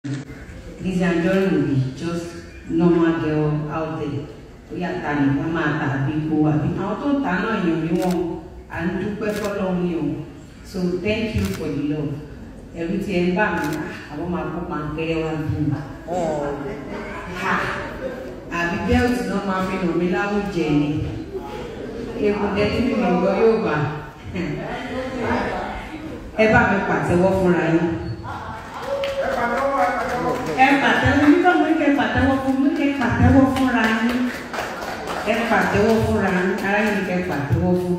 Lizzie Anjorin will be just normal girl out there. Ó yà ta nìkan máa ta àbí ipò àbí àwọn tó ń ta náà yàn rí wọn. À ń dúpẹ́ fọ́lọ́run ni o. So thank you for the love. Ẹ̀rù tí ẹ ń bà mí, àwọn máa kó pankẹ́rẹ́ wá bí mi. Ha! Àbí bẹ́ẹ̀tì náà máa fi hàn mí láwùjẹ ni. Èkó dẹ́tí mi mi gbọ́ yóò bá. Ẹ bá mi pàtẹ́wọ́ fúnra yín ẹ pàtẹ́wọ́ nígbà wo kẹ pàtẹ́wọ́ fún mi kẹ pàtẹ́wọ́ fúnra yín ẹ pàtẹ́wọ́ fúnra yín ara yín kẹ pàtẹ́wọ́ fún.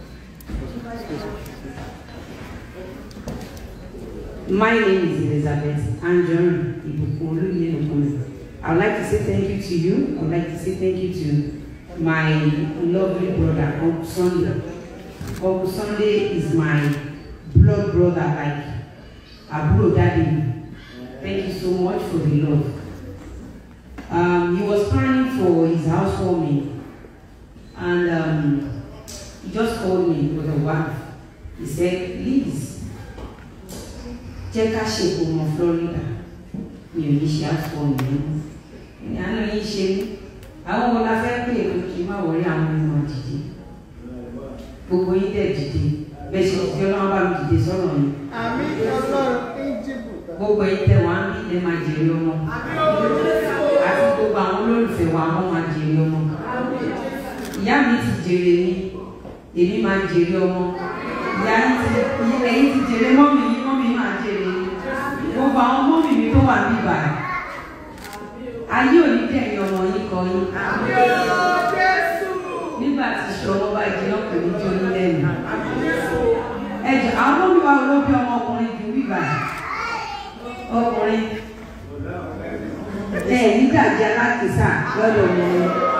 My name is Elizabeth Anjorin Ibukun Olúyẹ̀nùkúnmi. I would like to say thank you to you. I would like to say thank you to my lovely brother, Uncle Sunday. Uncle Sunday is my blood brother, like àbúrò daddy mi. Thank you so much for the love. Um, he was planning for his housewarming and um, he just called me with a wife. He said, Liz, jẹ́ ká ṣe ìkómọ Florida. Mi ò ní ṣe housewarming yẹn. Ní àná yìí ṣe mí. Àwọn wo la fẹ́ pè é kí n má wọlé àwọn ọmọ dìde. Gbogbo yín dẹ̀ dìde. Bẹ́ẹ̀ ṣe ti ọlọ́run bá mi dìde sọ̀rọ̀ yẹn Àmì ọlọ́run Íjíbù. gbogbo yìí tẹ wá ń bí ẹ máa jèrè ọmọ àti gbogbo àwọn olólùfẹ́ wa wọ́n máa jèrè ọmọ ìyá mi ti jèrè mi èmi máa jèrè ọmọ ìyá yìí ti ẹ̀yin ti jèrè mọ́mì yìí mọ́mì máa jèrè mi gbogbo àwọn mọ́mì mi tó wà ní ìbàdàn ayé òní dẹ̀yìn ọmọ yìí kọ yín nígbà tí ìṣòro bá jẹ́ ọkùnrin tó ní lẹ́nu ẹ̀jẹ̀ àwọn mọ́mì wa ló bí ọmọkùnrin ju bíbà ọkùnrin ẹ nígbàjẹ́ alákìísà lọ́dọ̀ wọn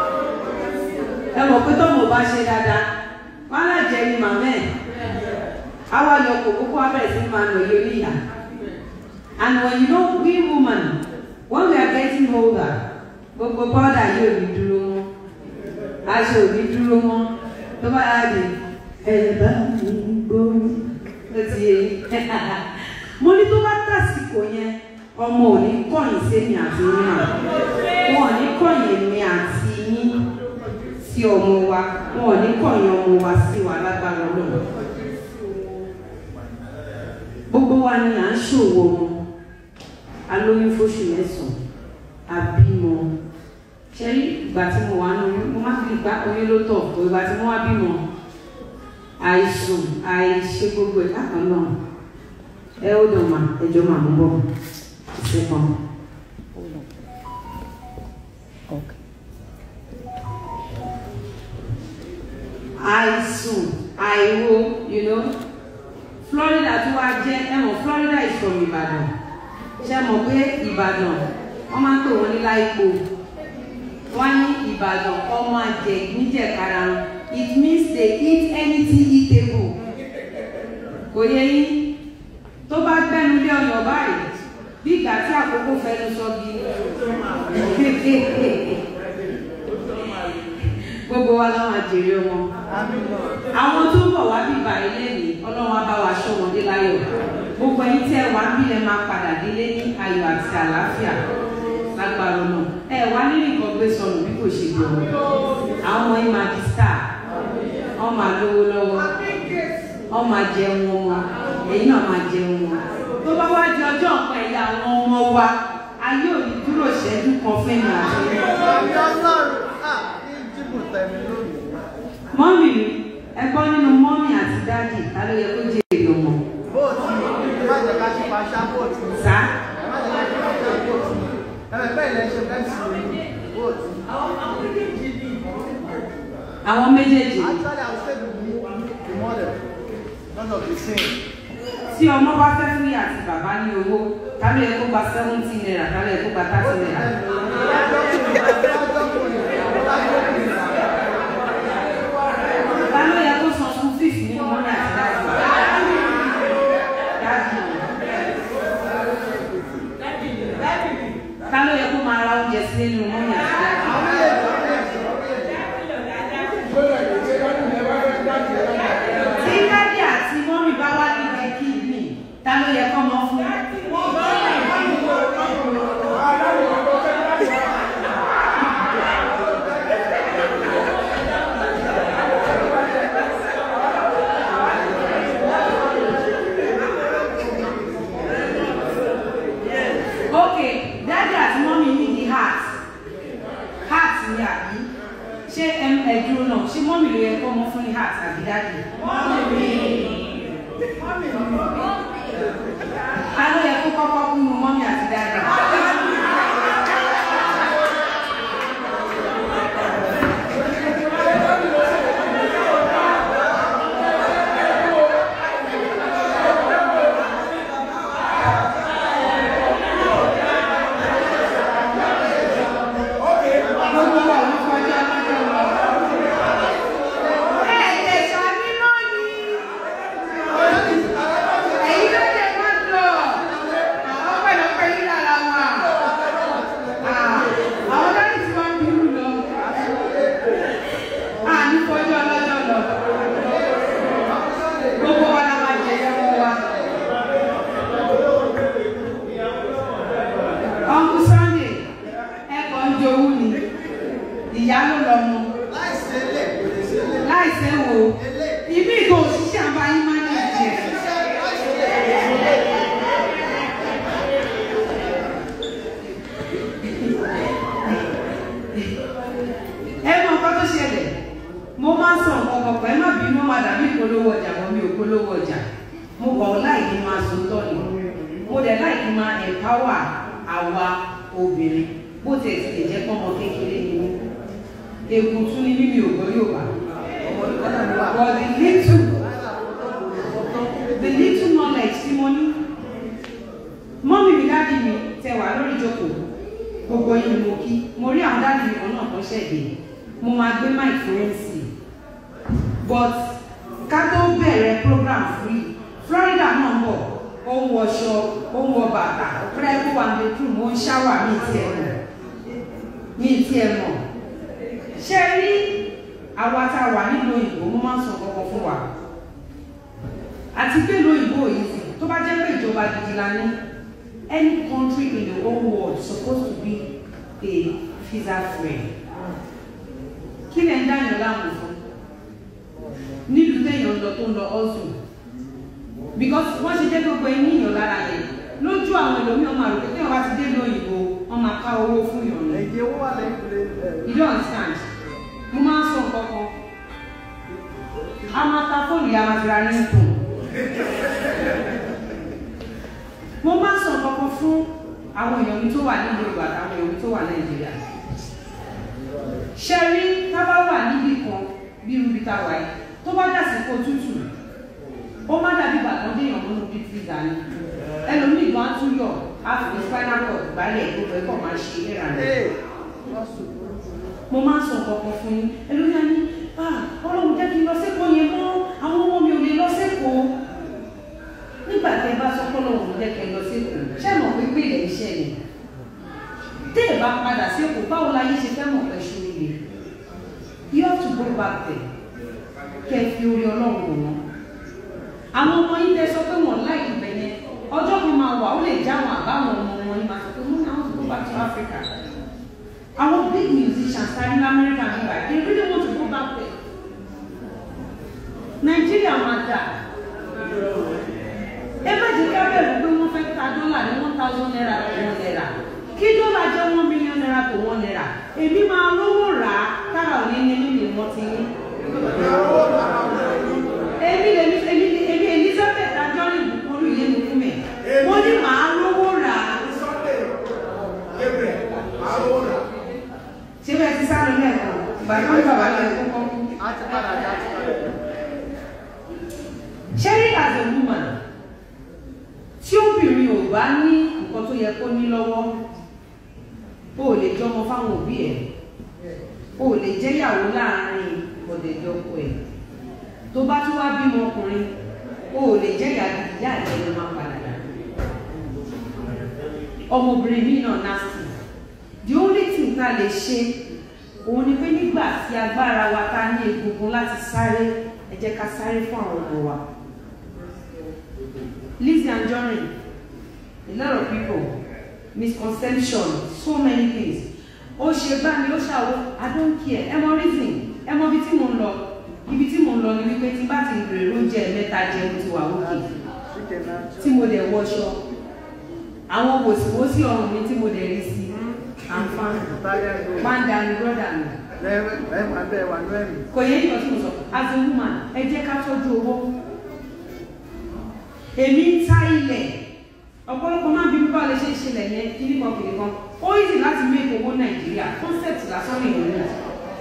ẹ mọ̀ pé tọ́mọ̀ bá ṣe dáadáa wọn á jẹ́ ní màmá ẹ̀ àwa lọ kò kókó abẹ́rẹ́ sí máa nà yé níyà and when you know we woman when we are getting older gbogbo bọ́dà yóò ní dúró mọ́ aṣọ ò ní dúró mọ́ tó bá yà dé ẹ̀ bá mi gbóyún ó ti yé mo ní tó bá tàsìkò yẹn ọmọ ò ní kọ̀yìn sẹ́mi àti yín mà wọn ò ní kọ̀yìn èmi àti yín sí ọmọ wa wọn ò ní kọ̀yìn ọmọ wa sí wa lágbára Ọlọ́run gbogbo wa ni à ń ṣòwò ọmọ alóyún fóṣù mẹ́sàn-án àbímọ ṣẹ́rí ìgbà tí mo wà nù mo má fi gbá oyún ló tọ̀ kó ìgbà tí mo wá bímọ àìsùn àìṣe gbogbo ẹ̀ kákan náà ẹ ó dùn mà ẹjọ́ mà ń bọ̀ ṣe kan. àìsùn àìwo you know Florida tó wá jẹ́ ẹ mọ̀ Florida is from Ìbàdàn ṣe mọ̀ pé Ìbàdàn wọ́n máa ń pè wọ́n ní láìpò wọ́n ní Ìbàdàn ọmọ àjẹ níjẹ̀kára it means they eat anything eatable kò yẹ yín tó bá gbẹnu lé ọyàn báyìí bí ìgbà tí àkókò fẹnu sọ bí gbogbo wa láwọn àjèrè wọn àwọn tó ń bọ̀ wá bí ìbà ilé ní ọlọ́run á bá wa ṣọ́ wọn dé láyọ̀ gbogbo ẹ̀yin tí ẹ wá bí ẹ máa padà délé ní ayọ̀ àti àlàáfíà lágbára náà ẹ wá nínú nǹkan gbé sọnù bí kò ṣe gbọ́ àwọn ọmọ yín máa di star wọ́n máa lówó lọ́wọ́ wọ́n máa jẹun wọn èyí náà máa jẹun wọn tó bá wá di ọjọ́ nǹkan ẹ̀yà àwọn ọmọ wa ayé ò ní dúró ìṣẹ́jú kan fún mi àti Àmì ọlọ́run Íjíbù tẹ̀mí lónìí. mọ́mì mi ẹ gbọ́ nínú mọ́mì àti dáàdì ta ló yẹ kó jẹ́ èdè ọmọ Bóòtù ẹ má jẹ́ ká ṣe paṣá bóòtù. sá Ẹ má jẹ́ ká ṣe paṣá bóòtù. Ẹ bẹ̀ bẹ́ẹ̀ lẹ́ ṣe fẹ́ǹsì bóòtù. àwọn méjèèjì Actually, I will say the the model because of the same. tí ọmọ bá fẹ́ fún ìyá àti bàbá ní owó ta ló yẹ kó gba seventy naira ta ló yẹ kó gba thirty naira ta ló yẹ kó san fún fífi nínú mọ́mì àti dáàdì dáàdì ta ló yẹ kó máa ra oúnjẹ sílé nínú mọ́mì àti dáàdì. tí dáàdì àti mọ́mì bá wá níbi kídìní ta ló yẹ kọ́ mọ́ fún. ok dájú àti mọ́mí ní di heart heart ni àbí ṣé ẹm- ẹ̀dùn náà ṣé mọ́mí ló yẹ kó mọ́ fún ní heart àbí dájú. a ló yẹ kó kọ́kọ́ kún un mọ́mí àti dájú. gbogbo wa ló kọjá lọ́jọ́ lọ. ẹ ẹ ṣàmì náà ni èyí ló jẹ máa ń lọ àwọn pẹ̀lẹ́pẹ̀ yìí lára wa àwọn dáàbì tí wọ́n ń bínú lọ à ní kọjá lọ́jọ́ lọ gbogbo wa la máa jẹ ẹ̀rọ wa. Uncle Sunday ẹ̀kọ́ ń jowú ni ìyá ló lọ mọ láìsí ilé kò lè sí ilé. láìsẹ́ wo ibi ìgò òṣìṣẹ́ àbáyé máa ń ní ìjẹ́. ẹ mọ nǹkan tó ṣẹlẹ̀ mo máa ń sọ nǹkan kan pẹ́ má bínú má dàbí ìpolówó ọjà mọ́ mi ò polówó ọjà mo kọ̀ láì kí n máa sọ tọ́ ni mo dẹ̀ láì kí n máa empower àwa obìnrin bó tiẹ̀ ti lè jẹ́ pọ́nmọ kékeré ni mí èkó tún ní mímí ògbó yóò bá but the little the little knowledge tí mo ní mọ́mí mi dáàdi mi tẹ wà lórí ìjókòó gbogbo yín ni mo kí mo rí àwọn dáàdi mi kan náà kan ṣẹ̀dẹ̀ mo máa gbé mic fún mc but ká tó bẹ̀rẹ̀ program free florida náà ń bọ̀ ó ń wọṣọ ó ń wọ bàtà rẹ́pù wà ní bedroom ó ń ṣáwà mí tiẹ̀ mọ̀ mí tiẹ̀ mọ̀ ṣe rí àwa tá a wà nílùú òyìnbó mo máa ń sọ kọ́kọ́ fún wa àti pé lóyìnbó yìí sì tó bá jẹ́ pé ìjọba gidi la ní any country in the whole world supposed to be a visa free kí lè ń dáyàn láàmú fún nílùú téèyàn lọ tó ń lọ ọ̀sùn because wọ́n ṣe jẹ́ gbogbo ẹni ìyàn lára yẹn lójú àwọn ẹlòmíràn máa rò pé téèyàn bá ti dé lóyìnbó wọ́n máa ká owó fún yàn ní. ẹ̀jẹ̀ owó wà lẹ́yìn kúlẹ̀ You don't understand. Mo máa ń sọ nǹkan kan. A máa ta fóònù yà máa fi ra ní ìkùn. Mo máa ń sọ nǹkan kan fún àwọn èèyàn mi tó wà nílùú Yorùbá àtàwọn èèyàn mi tó wà Nàìjíríà. Ṣé rí tábà wà níbì kan bí irúbi ta wà yìí tó bá dà sí kó tútù ó má dàbí bàtàn déèyàn múnú bí fíìsà ni ẹlòmíì gan á tún yọ á fi spinal cord gbálẹ̀ gbogbo ẹ̀kọ́ máa ṣe ìlera rẹ̀ ee wọ́n sùn mo máa ń sọ nǹkan fún yín ẹlòmíà ní ah ọlọ́run jẹ́ kí n lọ sẹ́kọ̀ọ́ yẹn mọ́ àwọn ọmọ mi ò lè lọ sẹ́kọ̀ọ́ nígbà tẹ́ bá sọ pé ọlọ́run jẹ́ kí n lọ sẹ́kọ̀ọ́ ṣé mọ̀ pé pé ilẹ̀ iṣẹ́ ni tẹ́ ẹ̀ bá padà sẹ́kọ̀ọ́ báwo la yé ṣe fẹ́ mọ̀ pé ṣe oríire you have to go back there kẹ́ ẹ fi orí ọlọ́run wò wọ́n àwọn ọmọ yín tẹ́ sọ pé wọ́n láì ibẹ̀ yẹn ọjọ́ kan máa wà ó lè já àwọn àbáwọn ọmọ wọn yín máa sọ pé wọ́n náà ń go back to Africa our big musicians are in America and Dubai they really want to go back there Nigeria máa dà ẹ má jẹ́ ká bẹ̀rù pé wọ́n fẹ́ ta dọ́là ní one thousand naira tó one naira kí dọ́là jẹ́ one million naira tó one naira èmi máa lówó rà á kára ò ní ní mímì wọ́n ti ní. èmi lèmi èmi èmi Elizabeth adjọ́rìn olú yé mi fún mi wọ́n ní màá lówó rà á. ṣé bẹ́ẹ̀ ti sáré lẹ́ẹ̀kan bàbá ń bàbá lẹ́ẹ̀kan kọ́. á ti padà já sí. Sherry as a woman tí obìnrin ò bá ní nǹkan tó yẹ kó ní lọ́wọ́ o ò lè jọmọ fáwọn òbí ẹ̀ o ò lè jẹ́yàwó láàrin ọ̀dẹ̀dọ́kọ ẹ̀ tó bá tún wá bímọ ọkùnrin o ò lè jẹ́yà ìyá àti ẹni máa padà dà ọmọbìnrin mi náà nasty the only thing tá a lè ṣe òun ni pé nígbà tí agbára wa ta ní egungun láti sáré ẹ jẹ́ ká sáré fún àwọn ọmọ wa. Lizzie Anjorin, a lot of people, misconception, so many things. Ó ṣe bá mi, ó ṣàwọ́, I don't care, ẹ mọ reason, ẹ mọ ibi tí mò ń lọ. Ibi tí mò ń lọ ni wípé tí bá ti bèrè oúnjẹ mẹ́ta jẹun ti wà òkè. chicken náà Tí mo dẹ̀ wọṣọ, àwọn wòsíwòsí ọrùn mi tí mo dẹ̀ rí sí àǹfààní Táyà ìlú. máa ń dání brọ́dà mi Ẹ ẹ wà bẹ́ẹ̀ wà ní ẹ̀mí. kò yẹ ìyọ̀ tí mo sọ as a woman ẹ jẹ́ ká tọ́jú owó èmi ń ta ilẹ̀ ọ̀pọ̀lọpọ̀ máa ń bí mi bá lè ṣe ìṣẹ̀lẹ̀ yẹn kíní kan kìnìún kan ó easy láti make owó nàìjíríà concept lásán ní ìlú náà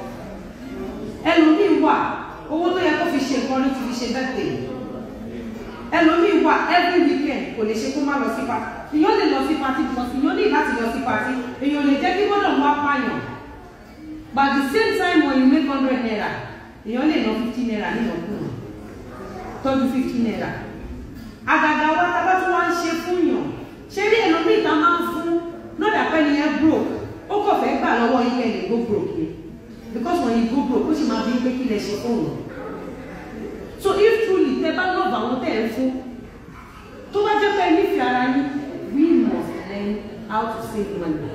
ẹlòmíì wà owó tó yẹ kó fi ṣe nǹkan ló ti fi ṣe birthday ẹlòmíì wà every weekend kò lè ṣe kó má lọ sí party èèyàn lè lọ sí party because èèyàn ní láti lọ sí party èèyàn lè jẹ́ kí gbọ́dọ̀ wá pààyàn but at the same time when you make hundred naira èèyàn lè ná fifty naira nínú ọkùnrin tọ́jú fifty naira àgàgà wa tá a bá tún wá ń ṣe fún yàn ṣé rí ẹlòmíì tá a máa ń fún lọ́dà pẹ́ ni yẹn broke ó kọ̀ fẹ́ gbà lọ́wọ́ yín kẹ́ lè go broke ni because when you go broke ó sì máa bí pé kí lè ṣe fún yàn so if truly tẹ bá lọ́ọ̀bù àwọn tẹ̀ ń fún tó bá jẹ́ pé nífẹ̀ẹ́ ara yín we must learn how to save money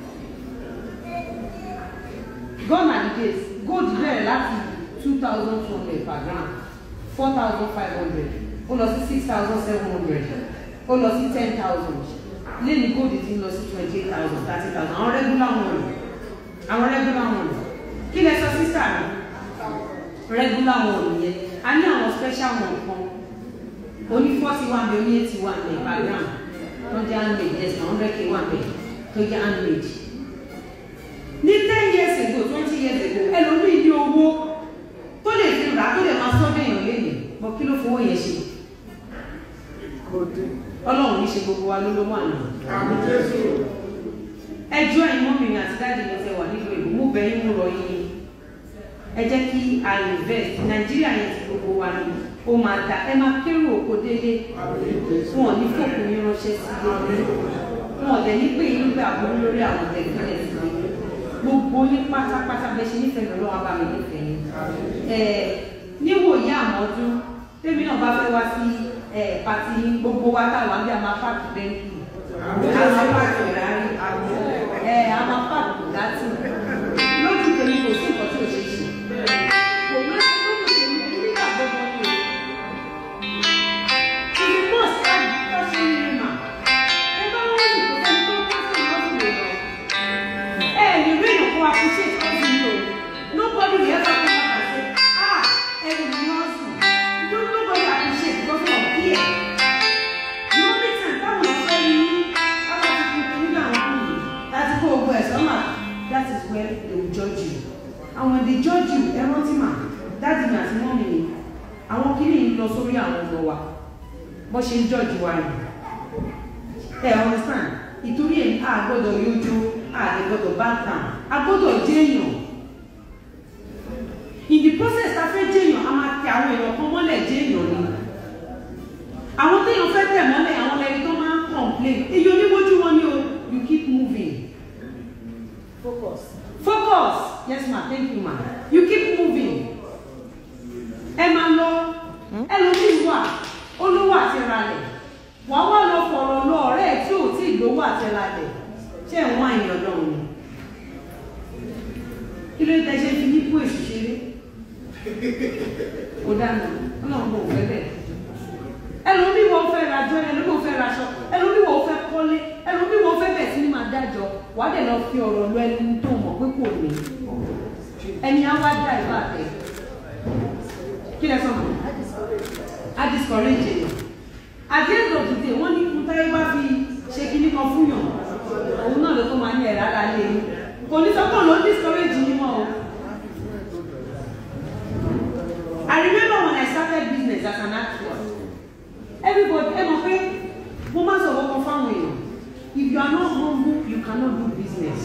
gone are the days gold bẹ̀rẹ̀ láti two thousand two hundred per gram four thousand five hundred ó lọ sí six thousand seven hundred ó lọ sí ten thousand lẹ́nu gold ti ń lọ sí twenty eight thousand thirty thousand àwọn regular one àwọn regular one kí lẹ sọ sísà mi regular one yẹn a ní àwọn special one kan oní forty one bẹ oní eighty one bẹ per gram tó jẹ́ handmade yes na hundred k one bẹ tó jẹ́ handmade ní ten years ago twenty years ago ẹlòmíì ní owó tó lè fi rà tó lè máa sọ́dọ̀ èèyàn lẹ́yìn bọ́ kí ló fowó yẹn ṣe Kò dé. ọlọ́run ní ṣe gbogbo wa ló ló wà nù. Àmì Jésù. ẹjọ́ ìmọ̀ mi àti dáàdì mi tẹ wà nílùú èbó mú bẹ́ẹ̀ ń rọ yín ẹ jẹ́ kí a invest nàìjíríà yẹn ti gbogbo wa ni ó máa da ẹ máa kérò oko délé Àmì Jésù. wọn ò ní fòkùn yín ránṣẹ́ sílé wọn ò dẹ̀ ní pé yín gbà bọ́ lórí àwọn tẹ̀gbẹ́lẹ̀ sílé gbogbo yín pátápátá bẹ́ẹ̀ ṣe nífẹ̀ẹ́ lọ́wọ́ abá mi nífẹ̀ẹ́ yín ẹ̀ níwòye àmọ́dún tèmi náà bá fẹ́ wá sí ẹ̀ pàtí gbogbo wa táwa bí a máa pàtó bẹ́ńkì a máa pàtó ìrárí ẹ̀ a máa pàtó gàtì lójú tèmi kò sí nǹkan tí ò ṣe ṣe kò ní lójú tèmi nígbà gbogbo ni o ìdí mọ̀ sí àdúgbò ní mà ẹ bá wọ́n sì kó sẹ́ni tó kọ́ sí ìwọ́n sì lè lọ ẹ lè rí èèyàn kó appreciate ọ̀sìn yìí o nobody will ever come back and say ah ẹni ni wọ́n sùn no nobody appreciate because of fear the only time táwọn ọ̀fẹ́ rí ní aláàbò nígbà wọn kù yìí láti kó ogun ẹ̀ sọ́mà that is where they will judge you and when they judge you ẹ rántí mà dáàdì mi àti mọ́mì mi àwọn kìíní yìí lọ sórí àwọn ọmọ wa bó ṣe ń judge wa yìí ẹ understand ìtorí ẹ̀ a gbọ́dọ̀ yójú a lè gbọ́dọ̀ bá tàn a gbọ́dọ̀ jẹ́yàn in the process ta fẹ́ jẹ́yàn a máa tẹ àwọn èèyàn kan mọ́lẹ̀ jẹ́yàn ni àwọn téèyàn fẹ́ tẹ̀ mọ́lẹ̀ àwọn ẹni tó máa ń complain èyí oníwójú wọn ni o you keep moving Focus. focus yes ma thank you ma you keep moving ẹ máa lọ ẹlòmíì wà olówó àti ralẹ̀ wàá wá lọ fọ̀rọ̀ lọ ọ̀rẹ́ ẹ̀ tí ò tí ì gbowó àti ralẹ̀ ṣé ẹ̀ wọ́n àyàn ọlọ́run ni kí ló dé ṣe fi nípò èsì ṣeré kò dáná ọlọ́run kò fẹ́ bẹ́ẹ̀ ẹlòmíì wọ́n fẹ́ ra jọ ẹlòmíì wọ́n fẹ́ ra aṣọ ẹlòmíì wọ́n fẹ́ kọ́lé ẹlòmíì wọ́n fẹ́ bẹ̀ sí ní máa dájọ́ wàá dẹ̀ lọ fi ọ̀rọ̀ lọ ẹni tó mọ̀ pé kò ní ẹni á wá dá ìbá tẹ̀ kí lẹ sọ mọ́ á discourage yẹn at the end of the day wọ́n ní kú táyé bá fi ṣe kíní kan fún yàn òun náà ló tó máa ní ẹ̀rá ara lé yín kò ní sọ́kàn ló discourage yín mọ́ o. I remember when I started business as an actor everybody ẹ mọ̀ pé mo máa sọ̀rọ̀ kan fáwọn èèyàn if you are not humble you cannot do business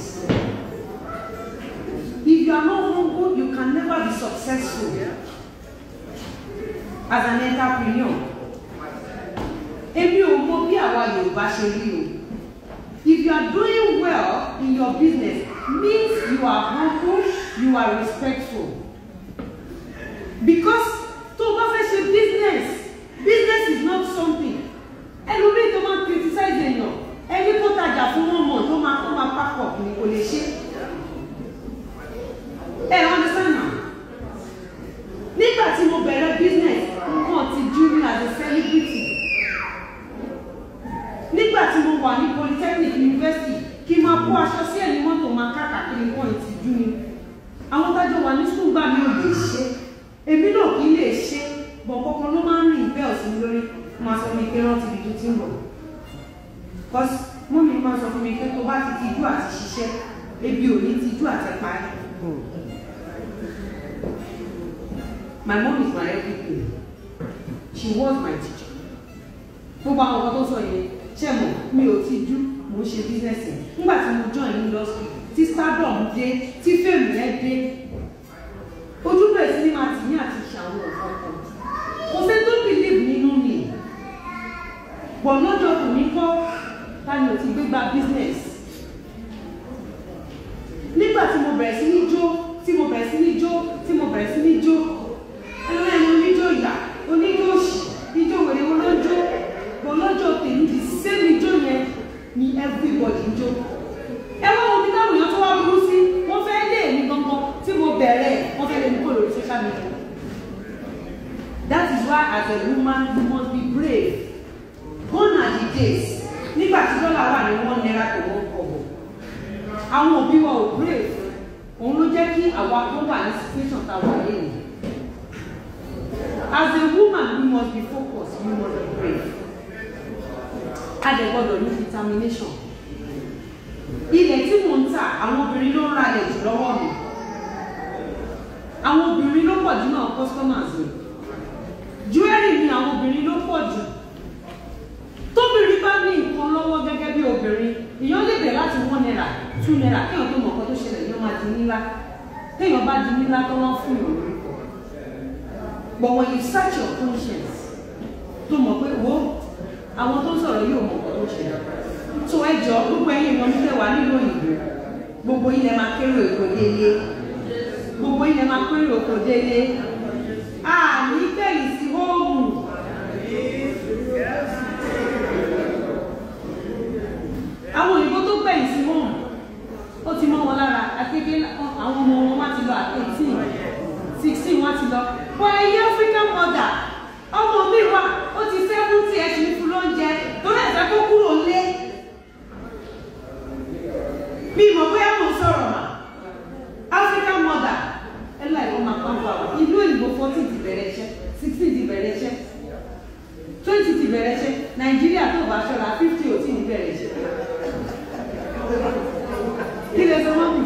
if you are not humble you can never be successful as an entrepreneur èmi ò mọ bí àwa Yorùbá ṣe rí o if you are doing well in your business means you are humble you are respectful because tó o bá fẹ́ ṣe business business is not something ẹlòmíì tó máa criticize èèyàn ẹni tó tajà fún wọn mọ̀ tó máa tó máa pack up ni kò lè ṣe ẹ understand now nígbà tí mo bẹ̀rẹ̀ business nǹkan ti jú mi as a celebrity nígbà tí mo wà ní ṣe èmi náà kì í lè ṣe bọ̀ kankan ló máa ń rìn bẹ́ẹ̀ ọ̀sìn mi lórí máa sọ mi pé rántí ibi tó ti ń bọ̀ cause mú mi máa sọ fún mi pé tó bá ti tijú àti ṣiṣẹ́ ebi ò ní tijú àti parí my mom is my everything she was my teacher gbogbo àwọn ọkọ tó sọ yẹn ṣe mọ mi ò tijú mo ń ṣe business yẹn nígbà tí mo join industry tí stardom dé tí fèmí yẹn dé ojú bẹ̀rẹ̀ sí ní máa tì ní àti ṣàwọn ọ̀kan kan kò sí tó believe nínú mi bọ̀ lọ́jọ́ kò ní kọ́ tani ò ti gbé gba business nígbà tí mo bẹ̀rẹ̀ sí ní jó tí mo bẹ̀rẹ̀ sí ní jó tí mo bẹ̀rẹ̀ sí ní jó ẹlọ́run ẹni oníjó ìyá oníjó òṣì ijó wèrè wọn ló ń jó bọ̀ lọ́jọ́ tèmi the same ijó yẹn ni everybody ń jó ẹ wá wo bí táwọn èèyàn tó wá burú sí wọ́n fẹ́ lé èmi gangan tí mo bẹ̀rẹ̀ wọ́n fẹ́ lé mi kó lórí social media that is why as a woman you must be brave gone are the days nígbà tí dọ́là wà ní one naira to one kobo àwọn òbí wa ò brave òun ló jẹ́ kí àwa tó wà ní situation tá a wà lẹ́yìn as a woman you must be focused you must be brave a dẹ̀ gbọ́dọ̀ ní determination ilẹ̀ tí mò ń tà àwọn obìnrin ló ń ra ilẹ̀ jù lọ́wọ́ mi àwọn obìnrin ló pọ̀ jù náà customers mi jewelry mi àwọn obìnrin ló pọ̀ jù tóbìnrin bá ní nǹkan lọ́wọ́ gẹ́gẹ́ bí obìnrin èèyàn lè bẹ̀ láti one naira two naira kéèyàn tó mọ̀ nǹkan tó ṣẹlẹ̀ yóò máa di nílá kéèyàn bá di nílá tó wọ́n fún ìròyìn lórúkọ but when you search your conscience tó mọ̀ pé wo àwọn tó ń sọ̀rọ̀ yóò mọ̀ nǹkan tó ṣẹlẹ̀ tó ẹ jọ gbogbo ẹ̀yin ìmọ̀ nílẹ̀ wà nílò òyìnbó gbogbo ilẹ̀ máa kéré òkò délé gbogbo ilẹ̀ máa kéré òkò délé àní bẹ́ẹ̀ sí hóòmù. àwọn òyìnbó tó gbẹ̀yìn sí home ó ti mọ́ wọn lára akéde àwọn ọmọ wọn wá ti lọ at eighteen sixteen wá ti lọ bọ ẹyẹ african mother ọmọ mi wá ó ti seventy ẹ̀ ṣì ń fún lóúnjẹ torí ẹ̀fẹ́ kó kúrò lé bí mo bóyá mo sọ̀rọ̀ mà african mother ẹ láì wọ́n máa pàǹpà wá ìlú òyìnbó fourteen ti bẹ̀rẹ̀ iṣẹ́ sixteen ti bẹ̀rẹ̀ iṣẹ́ twenty ti bẹ̀rẹ̀ iṣẹ́ nàìjíríà tó bá ṣọ́ra fifty ò tí ì bẹ̀rẹ̀ iṣẹ́ kí lè sọ mọ́ mi.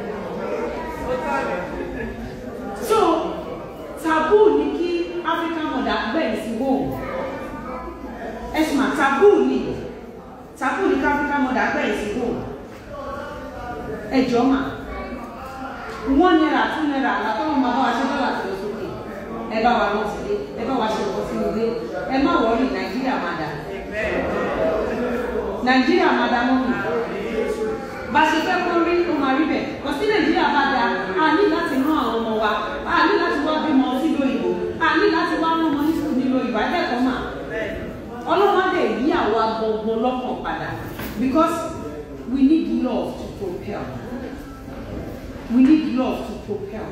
so taboo ni kí african mother gbẹ̀yìn sí home ẹ̀sùn mà taboo ni taboo ni kí african mother gbẹ̀yìn sí home ẹ̀jọ̀ mà one naira two naira àtọ́wọ́n máa bá wa ṣe dọ́là tó lọ sókè ẹ bá wa rántí lé ẹ bá wa ṣe ọkọ sínú ilé ẹ má wọrí nàìjíríà máa dà nàìjíríà máa dà mọ́ mi bá ṣe fẹ́ kó rí ó máa rí bẹ̀ kò sí nàìjíríà bá da a ní láti rán àwọn ọmọ wa a ní láti wá bímọ sílùú òyìnbó a ní láti wá rán ọmọ ní sùkúl nílùú òyìnbó akẹ́kọ̀ọ́ mà ọlọ́run á dẹ̀ yí àwa gbọ̀ngbọ̀n lọ́kàn padà because we need love to propel we need love to propel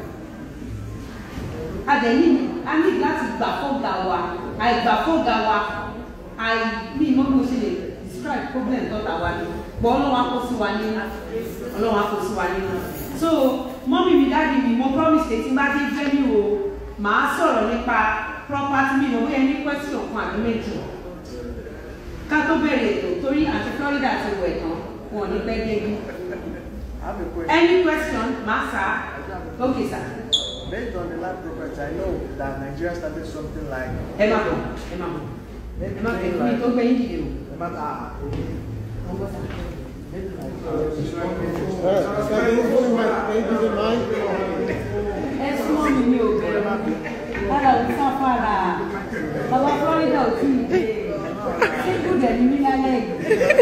a dẹ̀ ní a ní láti gbà fọ́gà wa àìgbà fọ́gà wa àì ní ìmọ̀ bí mo ṣe lè describe problem tọ́ta wa ni gbọ́ ọlọ́wọ́ akọ sí wa nínú ọlọ́wọ́ akọ sí wa nínú so mọ́mí mi dáàdi mi mo promise pé tí n bá dé jẹ́ mi o màá sọ̀rọ̀ nípa property mi lọ́wọ́ yẹn ní question kan àbí méjì ká tó bẹ̀rẹ̀ ètò torí àti Florida ti wẹ̀ tán wọn ò ní pẹ́ dé bí I have a question. any question màá sá okay sir Based on the land property, I know that Nigeria started something like ẹ má bọ̀ ẹ má bọ̀ maybe ẹ má bẹ̀ something mi like tó gbẹ̀yìn dìde o. the matter ah, okay. Ọgbọ́n sá. Maybe like uh, Alright, can you put my baby in mind? ẹ súnmọ́ mi ní òbẹ̀rẹ̀ lára ò sá fara bàbá Florida ò tí ì dé síkú dẹ̀ ní mí lálẹ́ yìí.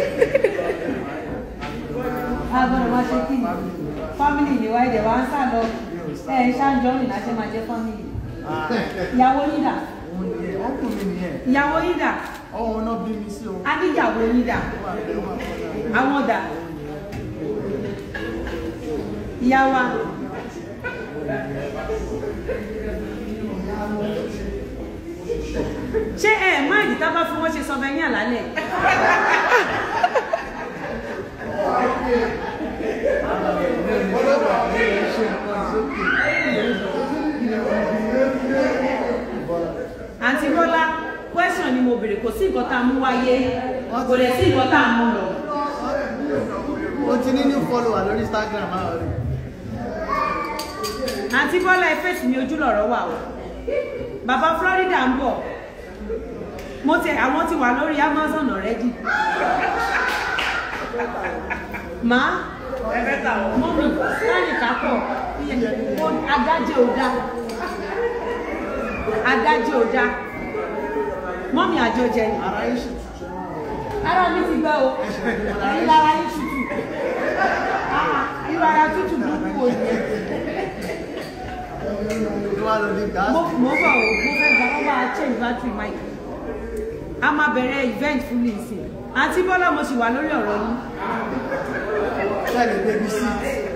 agbọ́dọ̀ máa ṣe kí ni fámìlì ni wáyé dẹ̀ wá ń sá lọ ẹ ẹ ṣáàjọ́ rìn láṣẹ máa jẹ́ fámìlì. ah, ìyàwó yín dà òun ni ẹ̀, ọkùnrin ni ẹ̀. ìyàwó yín dà Ọ̀hún náà bí mi sí o. adíjàwó yín dà Ó wà bẹ́ẹ̀, ó wà bẹ́ẹ̀. àwọn dà ìyá wa ṣé ẹ má ìdí tá bá fún wọn ṣe sọ bẹ ní àlálẹ Whatever, ẹ ṣe nǹkan sókè. kò sí nǹkan tá a mú wáyé kò dẹ̀ sí nǹkan tá a mú lọ. Mo ti ní new follower lórí Instagram máa rí. àǹtí bọ́lá ẹ̀fẹ̀sì ní ojú lọ̀rọ̀ wà o bàbá florida ń bọ̀ mo tẹ àwọn ti wà lórí amazon already má mọ́mí láyé kápọ̀ adájẹ́ ò dá adájẹ́ ò dá mọ́mí àjọjẹ ni Ara yín ṣì tutù. ara mi ti gbẹ o ẹ̀yin lára yín tutù Ah, irú ara tútù burúkú o yẹn Ló wá lọ di gáàsì. mo mo bọ̀ o mo fẹ́ gba wọ́n bá a change battery mic a máa bẹ̀rẹ̀ event fún mi sí àǹtí bọ́lá mo sì wà lórí ọ̀rọ̀ yín Ṣẹ́lẹ̀ baby seat.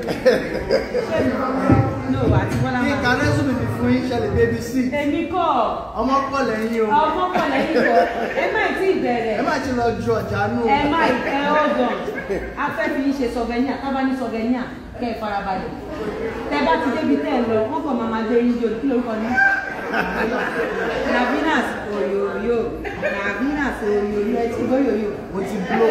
no àǹtí bọ́lá Kí máa Kánẹ́sù mi fi fún yín ṣẹlẹ̀ baby seat. èmi kọ́ Ọmọ pọ̀ lẹ́yìn o. ọmọ pọ̀ lẹ́yìn kọ́ ẹ má tí ì bẹ̀rẹ̀ Ẹ má ti lọ ju ọjà nù. ẹ má ẹ hold on a fẹ́ fi ṣe souvenir tábà ní souvenir kẹ́ ẹ farabalẹ̀ tẹ bá ti débi tẹ́ ẹ lọ wọ́n kàn máa máa gbé yín jò kí lórúkọ ní. navinas oyoyo navinas oyoyo ẹ ti gbóyoyo. Mo ti blow.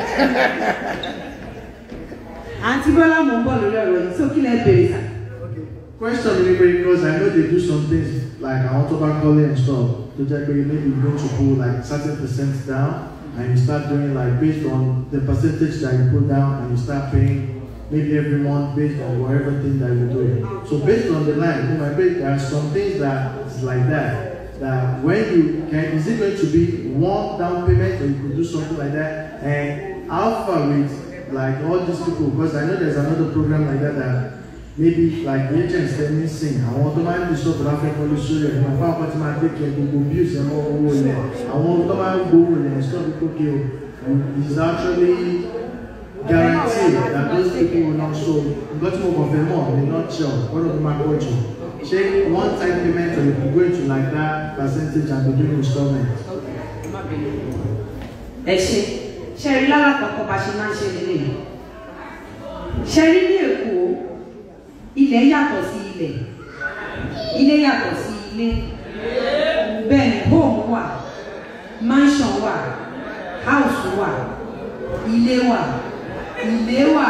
àǹtí bọ́lá mò ń bọ̀ lórí ọ̀rọ̀ yìí sókè lẹ́ bèrè sà. Question is because I know they do some things like I want to back calling and stuff. To check maybe you're going to put like certain percent down and you start doing like based on the percentage that you put down and you start paying maybe every month based on whatever thing that you're doing. So based on the line, oh my baby, there are some things that is like that. That when you can is it going to be one down payment or you could do something like that? And how far with like all these people because I know there's another program like that that maybe like agents tell me sing àwọn tó máa ń di sọ́ọ̀bù láfẹ́ kọ́lé sórí ẹ̀ nípa fáwọn tí máa take care gbogbo bills ẹ̀ mọ́ owó ilẹ̀ àwọn tó máa ń gbowó ilẹ̀ stop it okay o is actually guaranteed that those people will not so nǹkan tí mo kàn fẹ́ mọ̀ ní nutshell gbọ́dọ̀ tó máa pọ̀ jù ṣé one time payment or you go into like that percentage and be doing installment. ẹ ṣe ṣe rí lára kọ̀ọ̀kan bá ṣe máa ń ṣe lélẹ̀ ṣe rí ní èkó ilẹ̀ yàtọ̀ sí ilẹ̀ ilé yàtọ̀ sí ilé bẹ́ẹ̀ ni home wà mansion wà house wà ilé wà ilé wà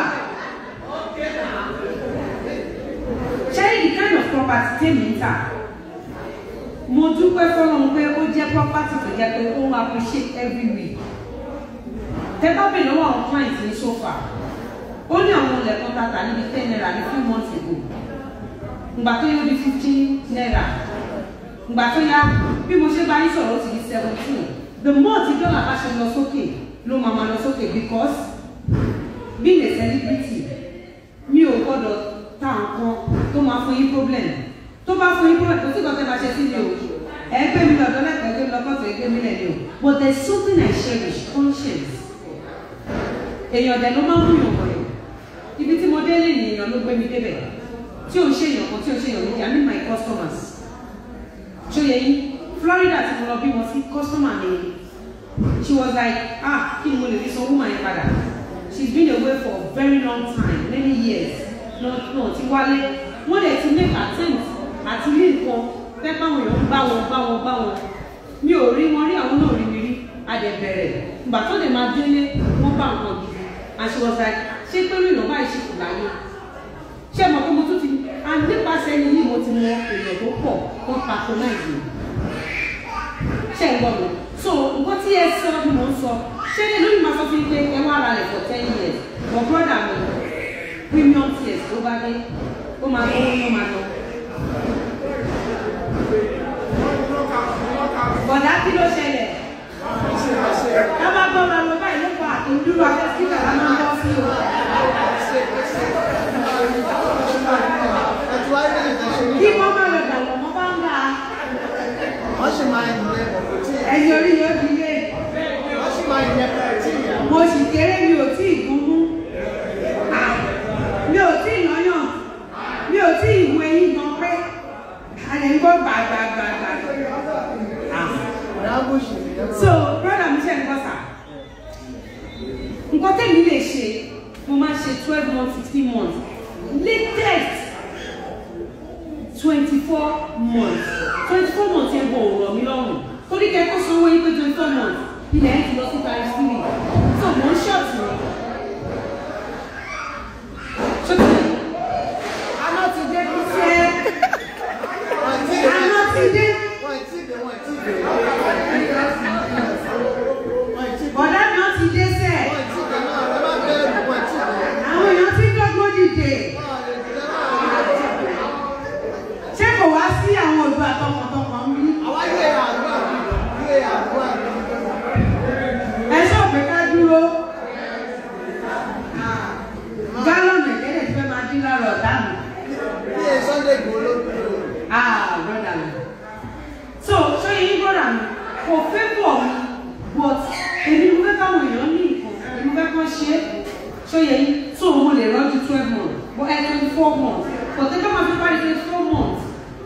ṣe rí the kind of property tèmi ń tà mo dúpẹ́ fọlọ́run pé ó jẹ́ property tó jẹ́ pé ó ń appreciate every week tẹ bá bèèrè lọ́wọ́ àwọn client ní sofa ó ní àwọn ilẹ̀ kan tata níbi ten naira ní few months ago ìgbà tó yóò di fifteen naira ìgbà tó yá bí mo ṣe bá yín sọ̀rọ̀ ó ti di seventeen the more tí dọ́là bá ṣe lọ sókè ló máa máa lọ sókè because being a celebrity mi ò gbọ́dọ̀ ta nǹkan tó máa fún yín problem tó bá fún yín problem kò sí nǹkan tẹ́ máa ṣe sí mi o ẹ gbé mi lọ́dọ̀ lẹ́kọ̀ọ́ gbé mi lọ́kọ̀tọ̀ gbé mi lẹ́ni o but there is something I cherish conscience èèyàn dẹ̀ ló máa ń mú yàn wọ̀nyí ibi tí mo dé lè ní èèyàn ló gbé mi débẹ̀ tí ò ń ṣe èèyàn kan tí ò ń ṣe èèyàn méjì I mean my customers ṣó yẹ yín Florida ti mo lọ bí wọn sí customer mi she was like ah kí ni mo lè fi san woman yẹn padà she's been away for a very long time many years náà náà ti wálé wọ́n dẹ̀ ti make attempt àti ilé nǹkan fẹ́ báwọn èèyàn ń bá wọn bá wọn bá wọn mi ò rí wọn rí àwọn náà rí mi rí adẹ̀bẹ̀rẹ̀ ìgbà tó lè máa délé wọ́n bá nǹkan gidi and she was like ṣé torí ìlú báyìí ṣe kù láyé ṣé mo kó mo tún ti and nípasẹ̀ ẹni yìí mo ti mọ èèyàn tó pọ̀ wọ́n patronize mi ṣé ń gbọ́ mi so nǹkan tí ẹ sọ ni mò ń sọ ṣé ní lóyún máa sọ fún yín pé ẹ wá ara rẹ̀ for ten years but brother mi premium tears ló bá dé ó máa lọ ó máa lọ. bọ̀dá kí ló ṣẹlẹ̀ ká bá gbọ́ ma lọ báyìí ló pa àtúndúró akẹ́kọ̀ọ́ ká máa ń bọ́ sí o. Ẹ ti wáyé lè tẹ̀ ṣe ní. kí wọ́n má lọ dàgbà mọ́ bá ń bá a Wọ́n ṣì máa ń yẹ ọ̀pọ̀ tí ẹ̀yìn orí yóò di lé wọ́n ṣì máa ń yẹ ọ̀pọ̀ tí ìyá. mo sì kéré mi ò tí ì gún mú Ah, mi ò tí ì lọ́yàn mi ò tí ì wo eyín gan pé a lè ń gbọ́ gbàgbàgbàgbà. Ah. Ọ̀rẹ́ Ambush nìyẹn. so brother mi ṣe ń gbọ́ sà nǹkan tẹ́mi lè ṣe mo máa ṣe twelve months fifteen months latest twenty four months twenty four months yẹn bọ̀ ọ̀rọ̀ mi lọ́rùn torí kẹ́ kó sanwó yín pé twenty four months ilẹ̀ ẹ̀ ti lọ sí times three so mò ń ṣọ́ọ̀tì rẹ̀ ṣọ́ọ̀tì rẹ̀ aná ti dé kí ṣe Wọ́n ti dé. aná ti dé Wọ́n ti dé. Wọ́n ti dé. Wọ́n ti dé. bọ̀dá mi ó ti dé sẹ́ẹ̀ Wọ́n ti dé náà. Ẹ má bẹ̀rù. Wọ́n ti dé. àwọn èèyàn ti dọ́gbọ́n dìde Wọ́n lè dé náà. ṣé kò wá sí àwọn òdu àtọkàntọkàn mi Àwa yé àdúrà mi. Yé àdúrà mi. ẹ ṣọ́ọ̀pù ká dúró gálọ̀nù ìkẹ́lẹ̀ tí fẹ́ máa dín lára ọ̀tá mi. Yé Sunday Igboho ló dúró. Ah, brother mi. So, ṣé yín brother mi? Kò fẹ́ bọ̀ mi, but èmi mo fẹ́ káwọn èèyàn ní nǹkan, èmi fẹ́ kán ṣe é. Ṣé yẹ yín? So, mo lè rọ́jú twelve months, but ẹ twenty four months. Kò tẹ́ ká máa fi parí twenty four months.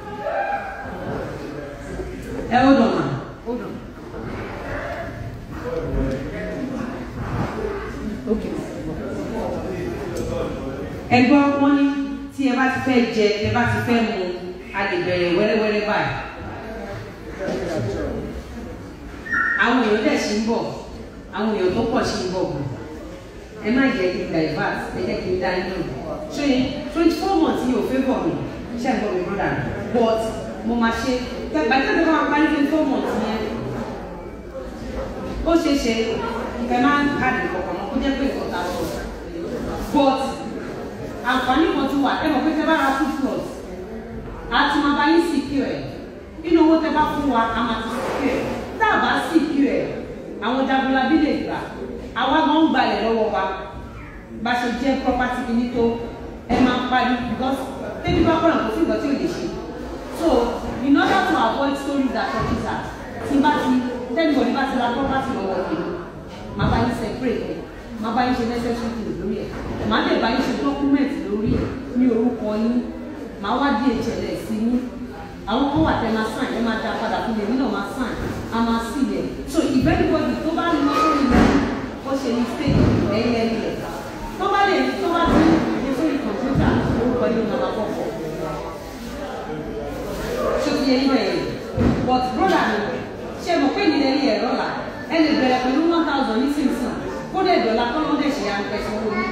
Ẹ hold on ma, hold on. Okay. Ẹ gbọ́ wọ́n ní tí ẹ bá ti fẹ́ jẹ, ẹ bá ti fẹ́ mu, a lè bẹ̀rẹ̀ wẹ́rẹ́wẹ́rẹ́ báyìí. àwọn èèyàn dẹ̀ ṣì ń bọ̀ àwọn èèyàn tó pọ̀ ṣì ń bọ̀ bọ̀ ẹ má jẹ́ kí n divert ẹ jẹ́ kí n dá inú ṣé twenty four months yìí ò fẹ́ bọ̀ mi ṣé ẹ gbọ́ mi brother but mo máa ṣe gbàgbà tí ẹ bá máa parí twenty four months yẹn ó ṣeé ṣe ẹ máa ń káàdì kọ̀ọ̀kan mọ́ kó jẹ́ pé nǹkan ta sọ but àǹfààní kan tún wà ẹ mọ̀ pé tẹ bá ra two plus àti máa bá yín secure ẹ̀ nínú owó tẹ bá fún wa a máa ti secure ẹ̀ tá a bá secure ẹ̀ àwọn jagunlabi lè gbà àwa gan ń gbalẹ̀ lọ́wọ́ wa bá ṣe jẹ́ property kìíní tó ẹ máa ń parí because tẹ́bí bá kọ́nà kò sí ìgbà tí ò lè ṣe so in order to avoid stories that touches us tí bá ti tẹ́nibọ̀dì bá ti ra property lọ́wọ́ mi máa bá yín separate ẹ̀ máa bá yín ṣe necessary things lórí ẹ̀ máa lè bá yín ṣe document lórí ẹ̀ ní orúkọ yín máa wá DHL sí yín àwọn kan wà tẹ́ máa sign ẹ máa dá padà fún mi èmi náà máa sign a máa sí ilẹ̀ so if anybody tó bá lọ sórí ilẹ̀ ó ṣe mistake ẹ̀yìn ẹ̀yìn rẹ̀ tó bá lè tó bá ti ní sórí kọ̀ǹpútà orúkọ yín máa máa kọ̀kọ̀ ṣé ti yẹ yín bẹ̀rẹ̀ but brother mi ṣe mọ̀ pé nílẹ̀ ní ẹ̀rọ là ẹ lè bẹ̀rẹ̀ pẹ̀lú one thousand nísinsìnyí kó dẹ̀ dọ̀là kọ́nà dẹ̀ ṣe àǹtẹ̀sán owó yín.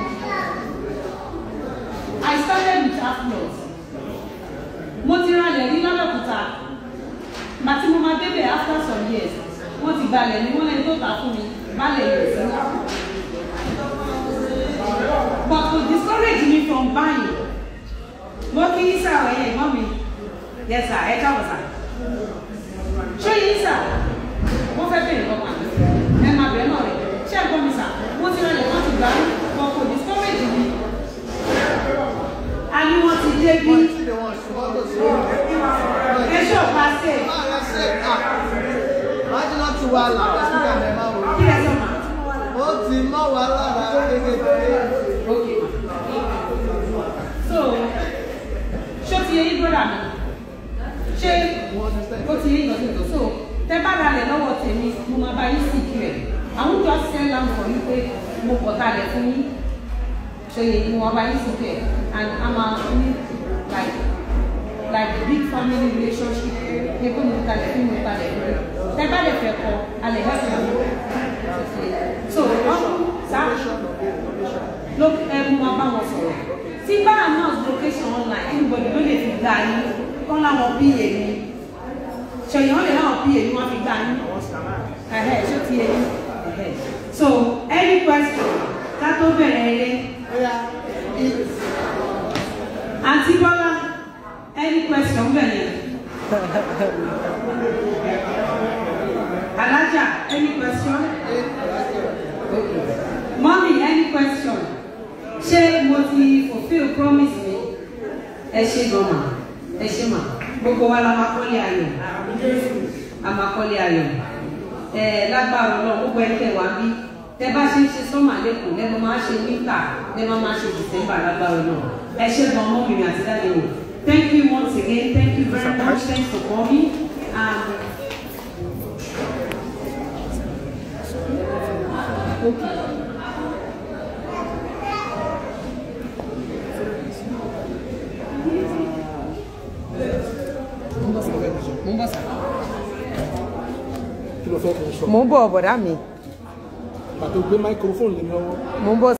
I started with half loss mo ti ralẹ̀ ní lọ́lọ́kùtà màtí mo máa débẹ̀ after some years wọ́n ti gbalẹ̀ ní wọ́n lẹ́ni tó tà fún mi balẹ̀ yẹ̀ sí. but to discourage me from buying mo kí yín sá ọ̀rẹ́ yẹn mọ́ mi yẹ sá ẹ káàbọ̀ sá ṣé yín sá wọ́n fẹ́ bẹ̀rẹ̀ lọ́pàá ẹ máa bẹ̀rẹ̀ náà rẹ̀ ṣé ẹ gbọ́ mi sá mo ti ralẹ̀ wọ́n ti gbà mí but to discourage me a ní wọ́n ti dé bí Wọ́n ti dé. Wọ́n ṣùgbọ́n tó ṣe é. ẹ ṣọ́ pàṣẹ Máa lọ sí ẹ̀ka. Máa jí náà tu wa lára sígbà mẹ́ máa wò. kí ẹ sọ ma. Ó ti mọ́ wa lára kékeré. Okay. So, ṣé o ti yẹ yín brọ́dà mi? Ṣé o ti yẹ yín lọ́sẹ̀ tó? So, tẹ bá ra lẹ̀ lọ́wọ́ tèmi, mo máa bá yín sì kí ẹ̀. Àwọn jọ send am for you pé mo kọ̀ ta lẹ̀ fún yín. Ṣé yẹ mo máa bá yín sì kí ẹ̀? And a máa ní like like big family relationship. Ṣé kó mo ta lẹ̀ fún mi ta lẹ̀ fún mi? Tẹ bá lè fẹ́ kọ, a lè help you. So, wọ́n sá ló ẹ mú wa bá wọn sọ̀rọ̀ tí bá announce location online anybody ló lè fi gbà yín kọ́ láwọn pa mi ṣèyàn lè láwọn pa mi wọ́n fi gbà yín ẹ̀hẹ́ ṣó ti yẹ yín ẹ̀hẹ́ so any question ká tó bẹ̀rẹ̀ eré Oya, àǹtí bọ́lá any question bẹ̀rẹ̀ alájà any question. Okay. Mommy, any question? Ṣé mo ti fulfill promise mi? Ẹ ṣe gan-an, ẹ ṣe mà. Gbogbo wa la máa kọ́lé ayọ̀. A máa kọ́lé ayọ̀. Ẹ lágbára náà gbogbo ẹni tẹ̀ wá bí. Tẹ bá ṣe ń ṣe sọ́mà lẹ́kọ̀ọ́ lẹ́nu máa ṣe wíńtà lẹ́nu máa ṣe dìsẹ́mbà lágbára náà. Ẹ ṣe gan-an mọ́ mi àti dáadé o. Thank you once again. Thank you very much. Thanks for coming. Um, okay. Mo ń bọ̀ sá. kí ló fẹ́ kí n sọ mò ń bọ̀ bọ̀dá mi pàtó gbé microphone lé mi lọ́wọ́ mò ń bọ̀